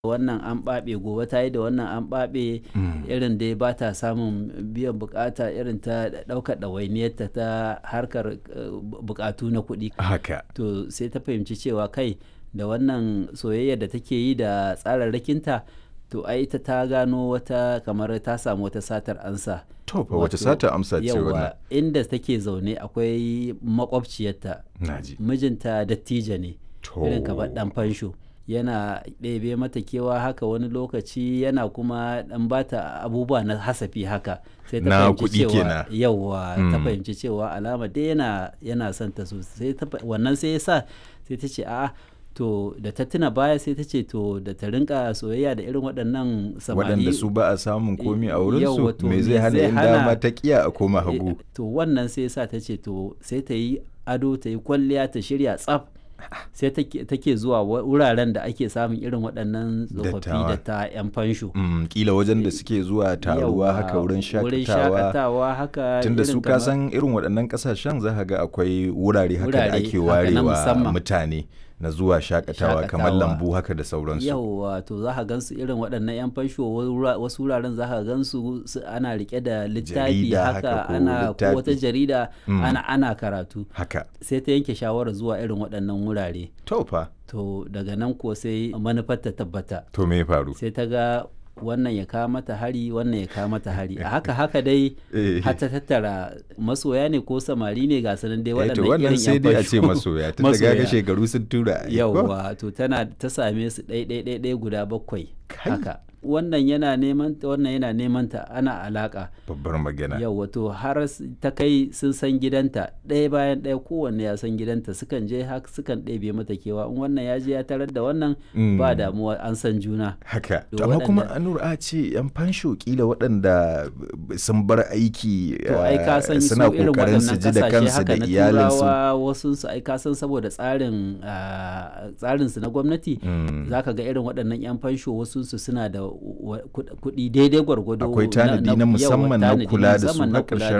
wannan an ɓaɓe gobe ta yi da wannan an ɓaɓe irin dai ba ta samun biyan bukata irin ta ɗaukar ɗawainiyarta ta harkar bukatu na kuɗi haka to sai ta fahimci cewa kai da wannan soyayya da take yi da tsararrakinta to ai ita ta gano wata kamar ta samu wata satar ansa to fa wace sata amsa ce wannan yawa inda take zaune akwai makwabciyarta naji mijinta dattijo ne to irin kamar dan fansho yana ɗebe mata kewa haka wani lokaci yana kuma ɗan bata abubuwa na hasafi haka sai ta Na fahimci kuɗi cewa kenan. yawa ta Mm. fahimci cewa alama dai yana yana son ta sosai ta fa- wannan sai ya sa sai ta ce a'a to da ta tuna baya sai ta ce to da ta rinka soyayya da irin waɗannan samari waɗanda su ba a samun komi a Yawwa, wurinsu to me me zai hana zai in hana- dama ta kiya a koma hagu Eh, to wannan sai sa ta ce to sai ta yi ado ta yi kwalliya ta shirya tsaf sai take take zuwa wa- wuraren da ake samun irin waɗannan tsofaffi Dattawa. da ta 'yan fansho Mm, kila wajen da suke zuwa taruwa Yawwa, haka wurin wurin shakatawa shakatawa haka tunda irin su ka kamar- san irin waɗannan ƙasashen za ka ga akwai wurare haka da Wurare ake haka na warewa musamman. mutane na zuwa shakatawa kamar Shakatawa. lambu haka da sauransu yauwa to za ka gansu irin waɗannan 'yan fansho wura- wasu wuraren za ka gansu su- ana rike da littafi Jarida haka haka ko ana ko littafi. wata jarida Mm. ana ana karatu haka sai ta yanke shawarar zuwa irin waɗannan wurare to fa to daga nan kuwa sai manufar ta tabbata to me ya faru sai ta ga wannan ya kawo mata hari wannan ya kawo mata hari a haka haka dai Eh. har ta tattara masoya ne ko samari ne ga sanan dai Eh, to waɗannan wannan irin sai yan dai a ce fansho. masoya tun daga ga shekaru sun tura ai, ko? yauwa to tana ta same su ɗai ɗai ɗai ɗai guda bakwai Kai. haka wannan yana neman ta wannan yana neman ta ana alaka babbar magana yauwa to har s- ta kai sun san gidanta ɗaya bayan ɗaya kowanne ya san gidanta sukan je haka sukan ɗebe mata kewa in wannan ya je ya tarar da wannan Mm. ba damuwa an san juna haka To to amma kuma waɗanda- anur a ce yan fansho kila waɗanda b- sun bar aiki to ai ka eh, san su suna irin kokarin su waɗannan ji da kasashe kansu haka da na iyalinsu turawa wasu su ai ka san saboda tsarin ah, tsarin su na gwamnati Mm. zaka ga irin waɗannan yan fansho wasu su suna da wa- kuɗ- kuɗi daidai gwargwado Akwai tanadi na yawa, musamman na tanadi kula da su musamman na na kula ƙarshen